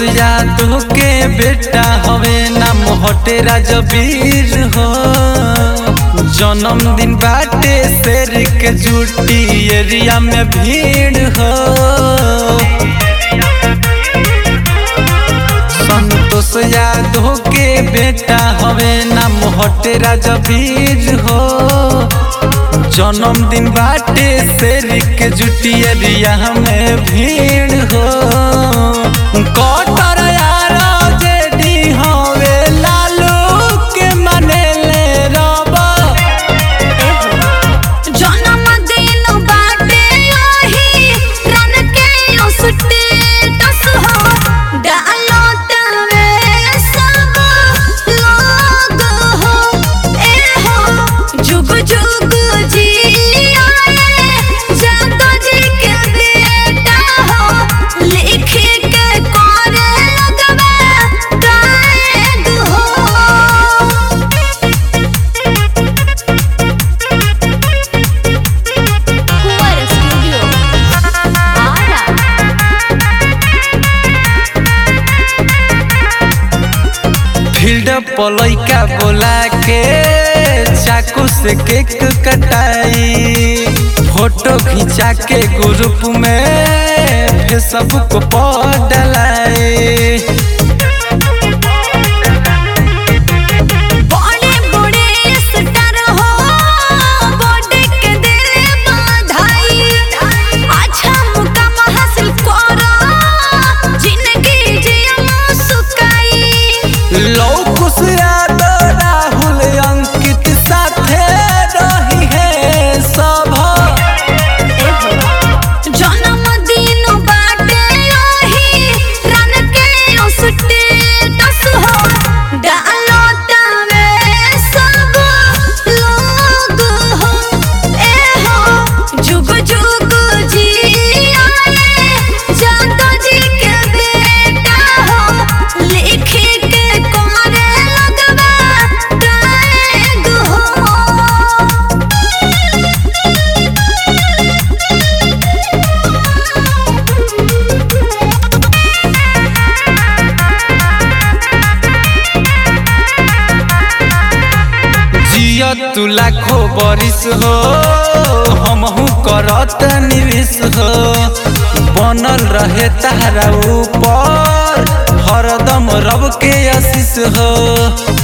यादव के बेटा हवे नाम हटे राजवीर हो जन्मदिन बाटे शेर के जुटी एरिया में भीड़ हो संतोष यादव के बेटा हवे नाम हटे राजवीर हो जन्मदिन बाटे शेर के जुटी एरिया में भीड़ हो कटर यार जेडी हवे लालू के मनेले रबा जन्मदिन बाटे ओही रन के ओ स्टेटस हो डालो तवे सब लोग हो ए हो जुग जुग जी आए जादो जी के बेटा हो लिख के करे लगवा गाएग हो कुंवर स्टूडियो आरा फील्ड पलैका बोला के चाकू से केक कटाई फोटो खिंचा के ग्रुप में फेसबुक पर डलाई बड़े बड़े स्टार हो बॉडी के दिल बधाई अच्छा मुकाम हासिल करो जिंदगी जियो सुकाई लौकुश यादव राहुल अंकित साथे रही है सब जन्मदिन बाटे ओही रन के ओ स्टेटस हो डालो तवे सब लोग हो ए हो जुग जुग जी आए जादो जी के बेटा हो लिख के करे लगवा गाएग हो जिया तू लाखो बरिस हो हमहू करत निवेश हो बनल रहे तारा ऊपर हरदम रब के आशीष हो